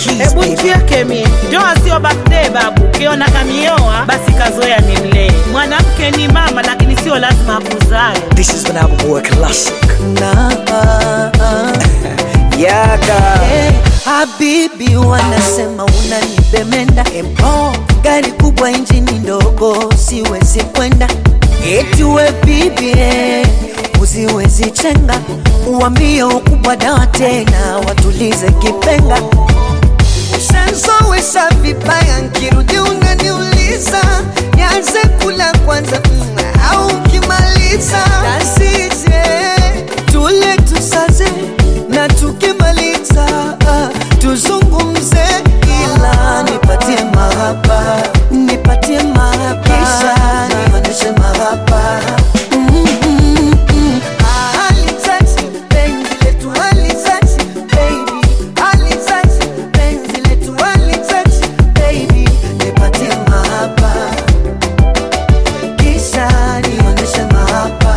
keys, Hebu baby. nchieke mie, ndoa sio birthday babu. Ukiona kamioa basi kazoea ni mlee. Mwanamke ni mama, lakini sio lazima akuzae. This is an album work classic. na Yaga. Eh, Habibi wanasema unanibemenda empo gari kubwa injini ndogo siwezi kwenda eti we bibi eh, usiwezi chenga uambie ukubwa dawa tena watulize kipenga Ushanzowesha vibaya nkirudi unaniuliza nianze kula kwanza mm, au ukimaliza nasije tule tusaze na tukimaliza ah, tuzungumze ila nipatie mahaba nipatie mahaba kisha nionyeshe mahaba Mm, mm, mm. Ah, alitouch, penzi letu alitouch, baby. Alitouch, penzi letu alitouch, baby. Nipatie mahaba kisha nionyeshe mahaba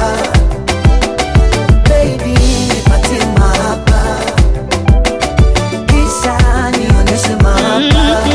baby nipatie mahaba kisha nionyeshe mahaba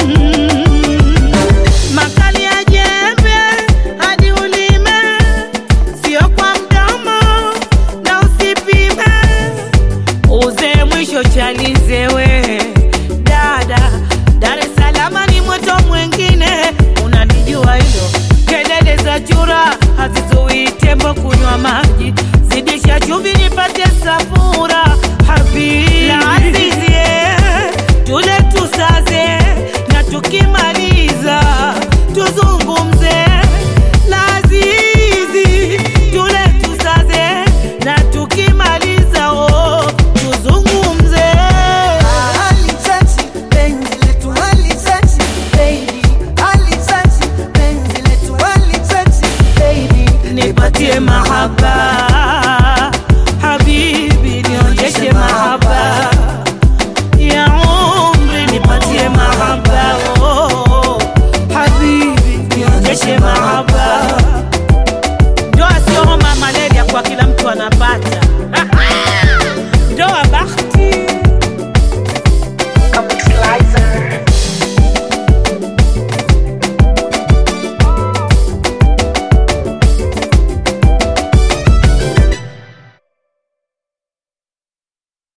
Makali ya jembe hadi ulime, sio kwa mdomo na usipime. Uze mwisho chalizewe dada, Dar es Salaam ni moto mwengine, unanijua hilo. Kelele za chura hazizuii tembo kunywa maji, zidisha chumvi nipate safura habibi la azizie, tule tusaze na tukimaliza tuzungumze lazizi tule tusaze na tukimaliza oh, tuzungumze Alitouch, penzi letu alitouch, baby. Alitouch, penzi letu alitouch, baby. nipatie mahaba habibi nionyeshe mahaba ya umri nipatie mahaba oh, habibi nionyeshe mahaba